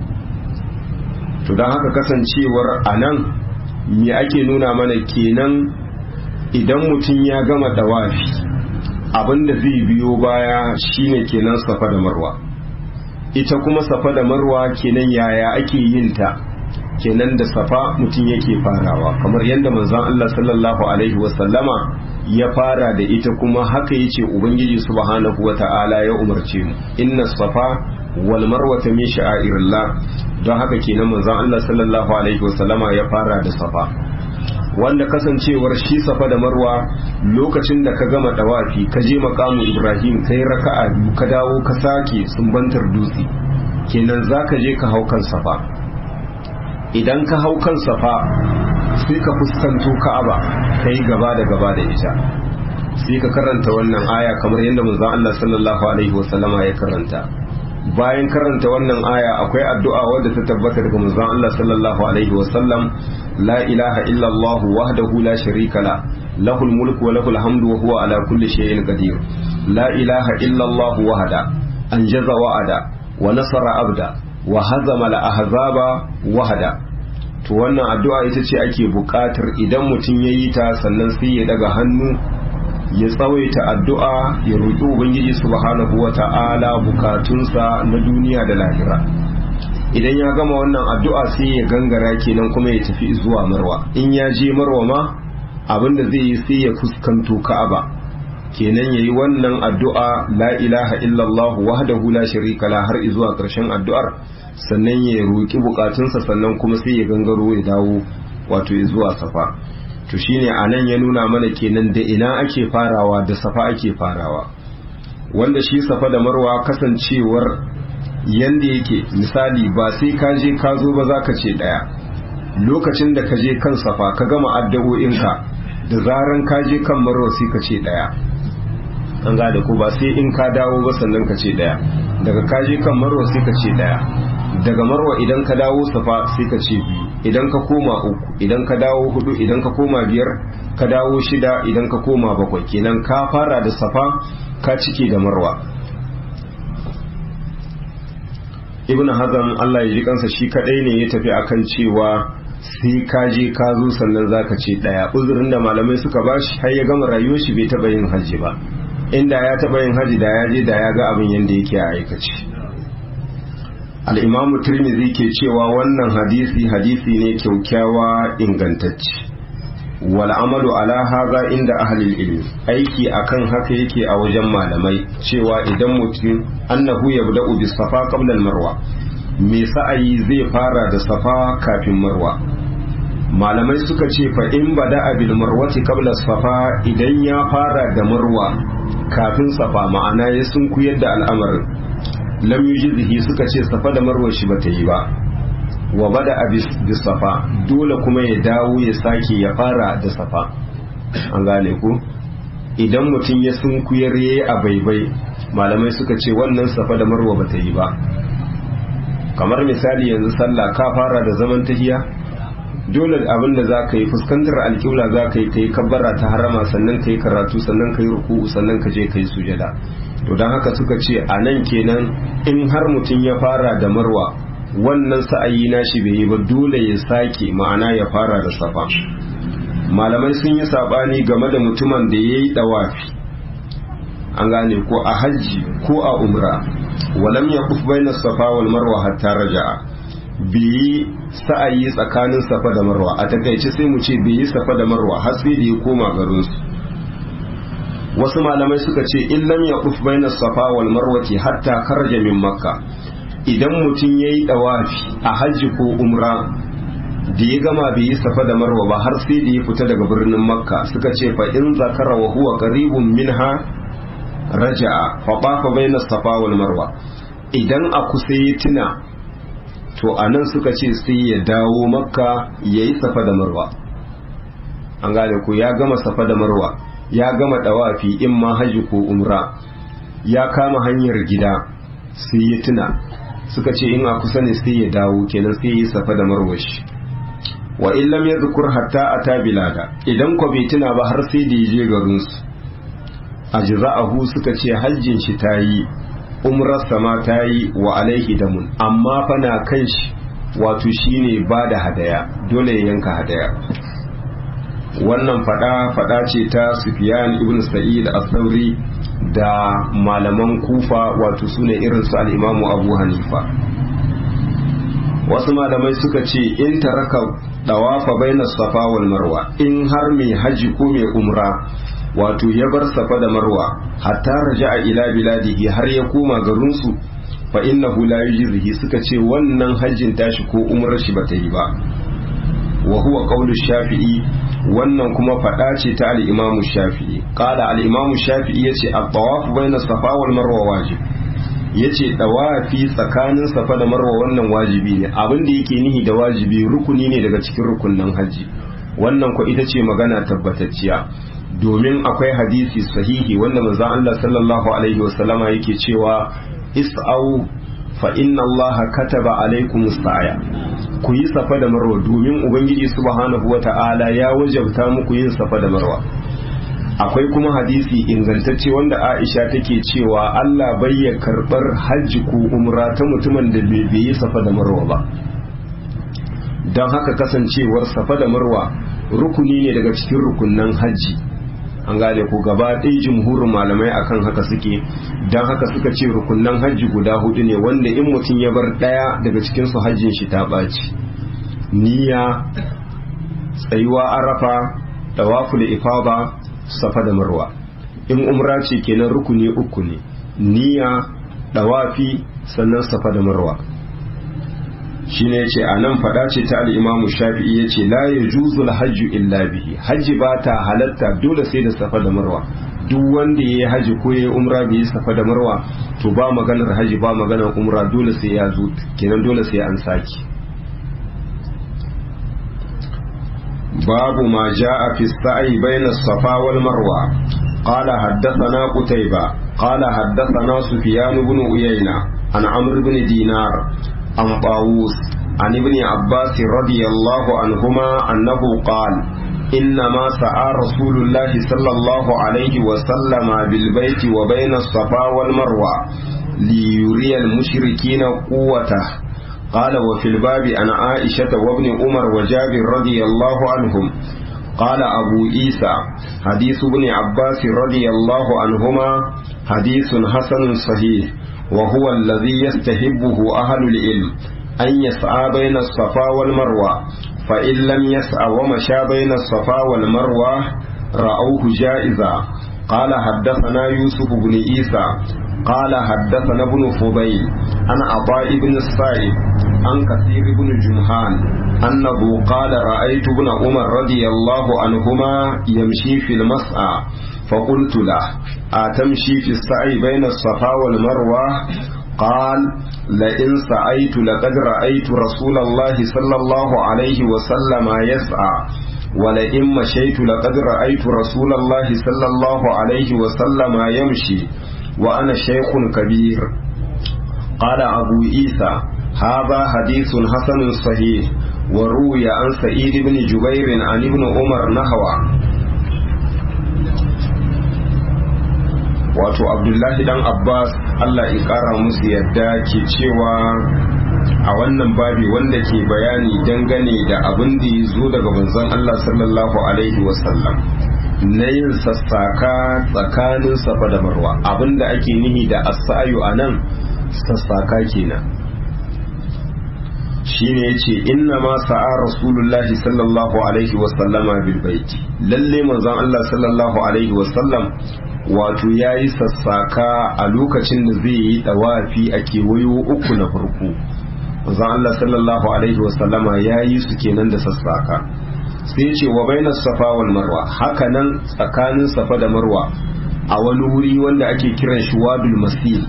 to don haka kasancewar anan me ake nuna mana kenan idan mutum ya gama dawafi abinda zai biyo baya shine kenan safa da marwa ita kuma safa da marwa kenan yaya ake yin ta kenan da safa mutum yake farawa kamar yadda manzon Allah sallallahu alaihi wasallama ya fara da ita kuma haka yace ubangiji subhanahu wata'ala ya umarce mu inna safa wal marwata min sha'airillah don haka kenan manzon Allah sallallahu alaihi wasallama ya fara da safa wanda kasancewar shi safa da marwa lokacin da ka gama dawafi ka je makamu ibrahim kai raka'a biyu ka dawo ka sake sumbantar dutse kenan zaka je ka hau kan safa idan ka hau kan safa sai ka fuskanto ka'aba kai gaba da gaba da ita sai ka karanta wannan aya kamar yadda manzon Allah sallallahu alaihi wasallama ya karanta bayan karanta wannan aya akwai addu'a wadda ta tabbata daga manzon Allah sallallahu alaihi wasallam la ilaha illa Allah wahdahu la sharika la lahul mulku wa lahul hamdu wa huwa ala kulli shay'in qadir la ilaha illa Allah wahda anjaza wa'ada wa nasara abda wa hazama al ahzaba wahda to wannan addu'a ita ce ake buƙatar idan mutum yayi ta sannan sai ya daga hannu ya tsawaita addu'a ya roƙi Ubangiji subhanahu wa ta'ala bukatunsa na duniya da lahira idan ya gama wannan addu'a sai ya gangara kenan kuma ya tafi zuwa marwa in ya je marwa ma abinda zai yi sai ya fuskanto ka'aba kenan ya yi wannan addu'a la ilaha illallah wahdahu la sharika la har zuwa ƙarshen addu'ar sannan ya roƙi bukatunsa sannan kuma sai ya gangaro ya dawo wato zuwa safa to shine anan ya nuna mana kenan da ina ake farawa da safa ake farawa wanda shi safa da marwa kasancewar yanda yake misali ba sai ka je ka zo ba za ka ce daya lokacin da ka je kan safa ka gama addu'o'inka da zaran ka je kan marwa sai ka ce daya an gada ko ba sai in ka dawo ba sannan ka ce daya daga ka je kan marwa sai ka ce daya daga marwa idan ka dawo safa sai ka ce biyu idan ka koma uku idan ka dawo hudu idan ka koma biyar ka dawo shida idan ka koma bakwai kenan ka fara da safa ka cike da marwa ibn hazam Allah ya ji kansa shi kadai ne ya tafi akan cewa sai ka je ka zo sannan zaka ce daya uzurin da malamai suka bashi har ya gama rayuwar shi bai taba yin haji ba inda ya taba yin haji da ya je da ya ga abin yanda yake a aikace al'imamu turmizi ke cewa wannan hadisi hadisi ne kyaukyawa ingantacce wal amalu ala haza inda ahlil ilmi aiki akan haka yake a wajen malamai cewa idan mutum annahu yabda'u bis safa qabla al marwa me sa'ayi zai fara da safa kafin marwa malamai suka ce fa in bada bil marwati qabla safa idan ya fara da marwa kafin safa ma'ana ya sunkuyar da al'amarin lam yujzihi suka ce safa da marwa shi bata yi ba wa bada bis safa dole kuma ya dawo ya sake ya fara da safa an gane ku idan mutum ya sunkuyar yayi a baibai malamai suka ce wannan safa da marwa bata yi ba kamar misali yanzu sallah ka fara da zaman tahiya dole abin da za ka yi fuskantar alƙibla za ka yi ka yi kabbara ta harama sannan ka yi karatu sannan ka yi ruku'u sannan ka je ka yi sujada to don haka suka ce a nan kenan in har mutum ya fara da marwa wannan sa'ayi nashi bai yi ba dole ya sake ma'ana ya fara da safa malamai sun yi sabani game da mutumin da ya yi dawafi an gane ko a hajji ko a umra walam ya kuf bai safa wal marwa hatta raja'a bai yi sa'ayi tsakanin safa da marwa a takaice sai mu ce bai yi safa da marwa har sai da ya koma garinsu wasu malamai suka ce illam ya kuf baina safa wal marwati hatta kharaja min makka idan mutum yayi dawafi a hajji ko umra da ya gama bai yi safa da marwa ba har sai da ya fita daga birnin makka suka ce fa in zakara wa huwa qaribun minha raja'a fa bafa baina safa wal marwa idan a kusa ya tuna to anan suka ce sai ya dawo makka yayi safa da marwa an gane ko ya gama safa da marwa ya gama dawafi in ma haji ko umra ya kama hanyar gida sai ya tuna suka ce in a kusa ne sai ya dawo kenan sai ya yi safa da marwashi wa in lam yadhkur hatta ata bilada idan ko bai tuna ba har sai da yaje garin su ajza'ahu suka ce hajjin shi tayi umrar sama tayi wa alaihi damun amma fa na kan shi wato shine ba da hadaya dole ya yanka hadaya wannan fada fada ce ta Sufyan ibn Sa'id al-Thawri da malaman Kufa wato sune irin su al-Imam Abu Hanifa wasu malamai suka ce in taraka dawafa bainas safa wal marwa in har mai haji ko mai umra wato ya bar safa da marwa hatta raja'a ila biladihi har ya koma garin su fa innahu la yujzihi suka ce wannan hajjin tashi ko umrar shi bata yi ba wa huwa qawlu shafi'i wannan kuma fada ce ta al-imamu shafi'i qala al-imamu shafi'i yace at-tawaf bayna safa wal marwa wajib yace dawafi tsakanin safa da marwa wannan wajibi ne abin da yake nihi da wajibi rukuni ne daga cikin rukunnan haji wannan ko ita ce magana tabbatacciya domin akwai hadisi sahihi wanda manzon Allah sallallahu alaihi wasallama yake cewa is'au fa inna Allah kataba alaikum sa'ya ku yi safa da marwa domin ubangiji subhanahu wata'ala ya wajabta muku yin safa da marwa akwai kuma hadisi ingantacce wanda Aisha take cewa Allah bai ya karbar hajji ko umra ta mutumin da bai yi safa da marwa ba don haka kasancewar safa da marwa rukuni ne daga cikin rukunnan hajji an gane ko gaba ɗaya jumhurin malamai akan haka suke don haka suka ce rukunnan hajji guda hudu ne wanda in mutum ya bar ɗaya daga cikin su hajjin shi ta ɓaci niyya tsayuwa arafa tawaful ifada safa da marwa in umra ce kenan rukuni uku ne niyya dawafi sannan safa da marwa shine yace a nan fada ce ta al-Imam Shafi'i yace la yajuzu al-hajju illa bihi hajji ba ta halatta dole sai da safa da marwa duk wanda yayi haji ko yayi umra bai yi safa da marwa to ba maganar haji ba maganar umra dole sai ya zo kenan dole sai an saki babu ma jaa fi sa'i bayna as-safa wal marwa قال حدثنا قتيبة قال حدثنا سفيان بن عيينة عن عمرو بن دينار عن طاووس عن ابن عباس رضي الله عنهما أنه قال إنما سعى رسول الله صلى الله عليه وسلم بالبيت وبين الصفا والمروة ليري المشركين قوته قال وفي الباب عن عائشة وابن عمر وجابر رضي الله عنهم قال أبو عيسى حديث ابن عباس رضي الله عنهما حديث حسن صحيح وهو الذي يستحبه أهل العلم أن يسعى بين الصفا والمروة فإن لم يسعى ومشى بين الصفا والمروة رأوه جائزا قال حدثنا يوسف بن عيسى قال حدثنا ابن فضيل عن عطاء بن الصائب عن كثير بن جمهان أنه قال رأيت ابن عمر رضي الله عنهما يمشي في المسعى فقلت له أتمشي في السعي بين الصفا والمروة قال لئن سعيت لقد رأيت رسول الله صلى الله عليه وسلم يسعى ولئن مشيت لقد رأيت رسول الله صلى الله عليه وسلم يمشي وأنا شيخ كبير قال أبو عيسى هذا حديث حسن صحيح وروي عن سعيد بن جبير عن ابن عمر نحوه wato abdullahi dan abbas allah ya kara musu yadda ke cewa a wannan babi wanda ke bayani dangane da abin da ya zo daga manzon allah sallallahu alaihi wasallam na yin sassaka tsakanin safa da marwa abinda ake nihi da asayu a nan sassaka kenan shine yace inna ma sa'a rasulullahi sallallahu alaihi wa sallama bil baiti lalle manzon Allah sallallahu alaihi wa sallam wato yayi sassaka a lokacin da zai yi dawafi a kewayo uku na farko manzon Allah sallallahu alaihi wa sallama yayi su kenan da sassaka sai ce wa bainas safa wal marwa haka nan tsakanin safa da marwa a wani wuri wanda ake kiran shi wadul masil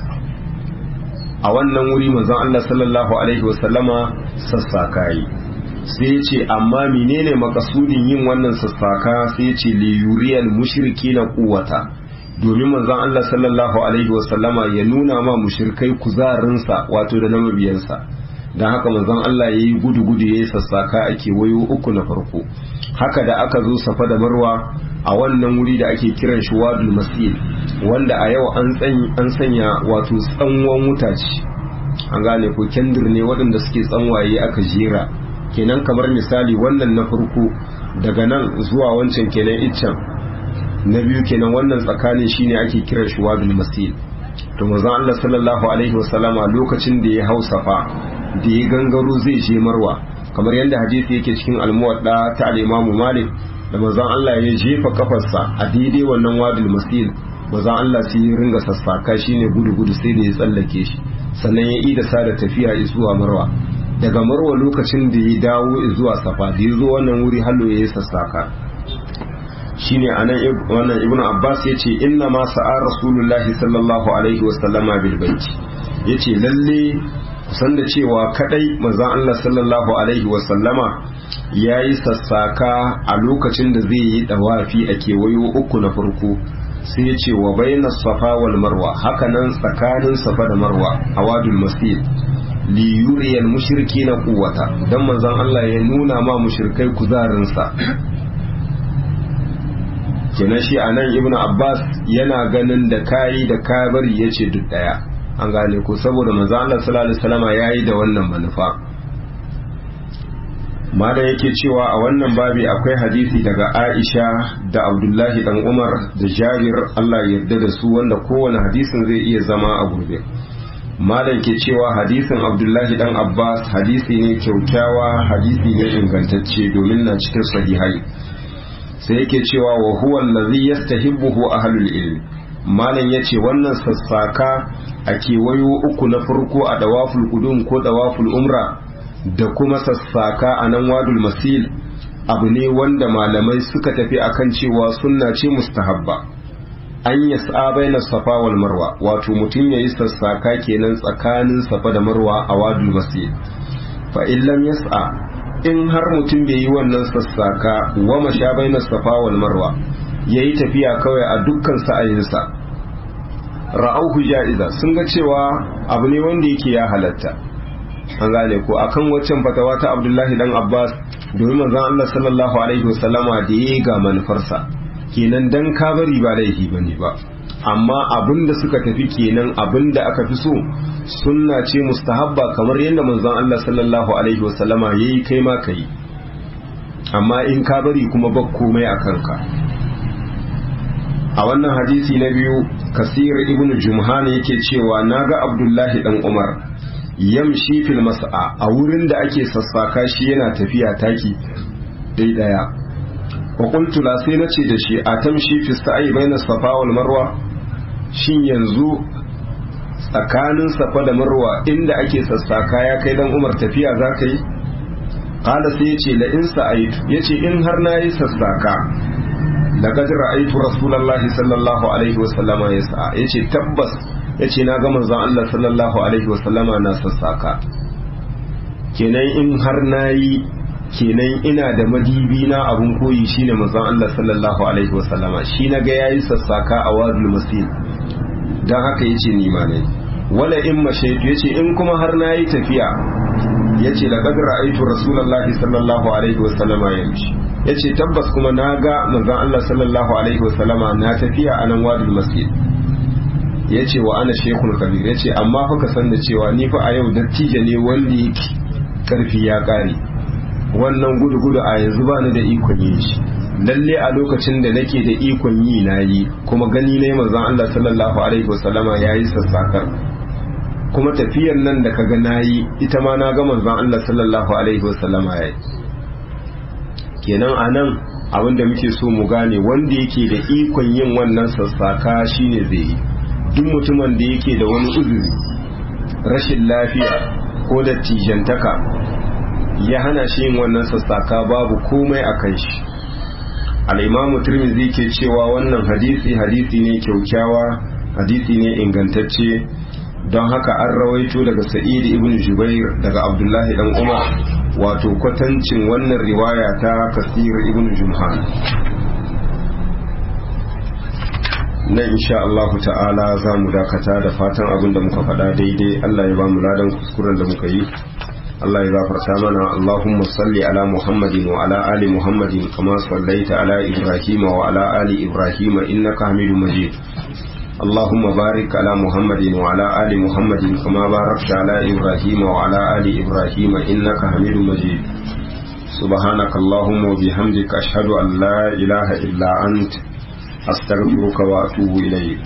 a wannan wuri manzon Allah sallallahu alaihi wasallama sassaka yi sai ya ce amma menene makasudin yin wannan sassaka sai ya ce li yuriyal mushriki na kuwata domin manzon Allah sallallahu alaihi wasallama ya nuna ma mushrikai kuzarinsa wato da na mabiyansa don haka manzon Allah ya yi gudu-gudu ya yi sassaka a kewayo uku na farko haka da aka zo safa da marwa a wannan wuri da ake kiran shi wadul masil wanda a yau an sanya wato tsanwan wuta ce an gane ko kendir ne waɗanda suke tsanwaye aka jera kenan kamar misali wannan na farko daga nan zuwa wancan kenan iccen na biyu kenan wannan tsakanin shine ake kiran shi wadul masil to manzon Allah sallallahu alaihi wasallama lokacin da ya hausafa da ya gangaro zai je marwa kamar yadda hadisi yake cikin almuwadda ta al-Imam Malik da manzon Allah ya jefa kafarsa a daidai wannan wadul masil manzon Allah sai ya ringa sassaka shine gudu gudu sai da ya tsallake shi sannan ya ida sa da tafiya zuwa marwa daga marwa lokacin da ya dawo zuwa safa da ya zo wannan wuri hallo ya yi sassaka shine anan wannan ibnu abbas yace inna ma sa'a rasulullahi sallallahu alaihi wasallama bil baiti yace lalle kusan da cewa kadai manzon Allah sallallahu alaihi wasallama yayi sassaka a lokacin da zai yi dawafi a kewayo uku na farko sai yace wa baina safa wal marwa haka nan tsakanin safa da marwa a wadul masjid li yuriyal mushrikina quwwata dan manzon Allah ya nuna ma mushrikai kuzarinsa kenan shi a nan ibn abbas yana ganin da kayi da ka bari ya ce duk daya an gane ko saboda manzo Allah sallallahu alaihi wasallama yayi da wannan manufa ma da yake cewa a wannan babi akwai hadisi daga Aisha da Abdullahi dan Umar da Jabir Allah ya yarda da su wanda kowane hadisin zai iya zama a gurbe malam ke cewa hadisin Abdullahi dan Abbas hadisi ne kyaukyawa hadisi ne ingantacce domin na cikin sahihai sai yake cewa wa huwa allazi yastahibbuhu ahlul ilm malam yace wannan sassaka a kewayo uku na farko a dawaful qudum ko dawaful umra da kuma sassaka a nan wadul masil abu ne wanda malamai suka tafi akan cewa sunna ce mustahabba an yas'a baina safa wal marwa wato mutum yayi sassaka kenan tsakanin safa da marwa a wadul masil fa in lam yas'a in har mutum bai yi wannan sassaka wa masha baina safa wal marwa yayi tafiya kawai a dukkan sa'ayinsa ra'auhu ja'iza sun ga cewa abu ne wanda yake ya halatta an gane ko akan waccan fatawa ta Abdullahi dan Abbas domin manzon Allah sallallahu alaihi wasallama da yayi ga manufarsa kenan dan ka bari ba laifi bane ba amma abin da suka tafi kenan abin da aka fi so sunna ce mustahabba kamar yadda manzon Allah sallallahu alaihi wasallama yayi kai ma kai amma in ka bari kuma ba komai a kanka a wannan hadisi na biyu kasir ibn jumhan yake cewa naga abdullahi dan umar yamshi fil mas'a a wurin da ake sassaka shi yana tafiya taki dai daya wa qultu la sai nace da shi a tamshi fi sa'i baina safa wal marwa shin yanzu tsakanin safa da marwa inda ake sassaka ya kai dan umar tafiya za ka yi kala sai ya ce la in sa'aitu ya ce in har na yi sassaka laqad ra'aytu rasulullahi sallallahu alaihi wa sallama yas'a ya ce tabbas ya ce na ga manzon Allah sallallahu alaihi wa sallama na sassaka kenan in har na yi kenan ina da madibi na abun koyi shine manzon Allah sallallahu alaihi wa sallama shi na ga yayi sassaka a wadul masjid dan haka yace ni ma ne wala in mashaitu yace in kuma har na yi tafiya yace laqad ra'aytu rasulullahi sallallahu alaihi wa sallama yamshi yace tabbas kuma na ga manzon Allah sallallahu alaihi wa sallama na tafiya a nan wadul masjid yace wa ana shekul kabir yace amma fa ka san da cewa ni fa a yau dattijo ne wanda yake karfi ya kare wannan gudu gudu a yanzu ba ni da ikon yin shi lalle a lokacin da nake da ikon yi na yi kuma gani ne manzon Allah sallallahu alaihi wasallama yayi sassakar kuma tafiyar nan da kaga nayi ita ma na ga manzon Allah sallallahu alaihi wasallama yayi kenan anan abinda muke so mu gane wanda yake da ikon yin wannan sassaka shine zai yi duk mutumin da yake da wani uzuri rashin lafiya ko da tijantaka ya hana shi yin wannan sassaka babu komai a kan shi al'imamu turmizi ke cewa wannan hadisi hadisi ne kyaukyawa hadisi ne ingantacce don haka an rawaito daga sa'id ibn jubair daga abdullahi dan umar wato kwatancin wannan riwaya ta kasir ibn jumhan na insha Allah ta'ala za mu dakata da fatan abin da muka faɗa daidai Allah ya ba mu ladan kuskuren da muka yi Allah ya gafarta mana Allahumma salli ala Muhammadin wa ala ali Muhammadin kama sallaita ala Ibrahim wa ala ali Ibrahim innaka Hamidum Majid اللهم بارك على محمد وعلى آل محمد كما باركت على إبراهيم وعلى آل إبراهيم إنك حميد مجيد سبحانك اللهم وبحمدك أشهد أن لا إله إلا أنت أستغفرك وأتوب إليك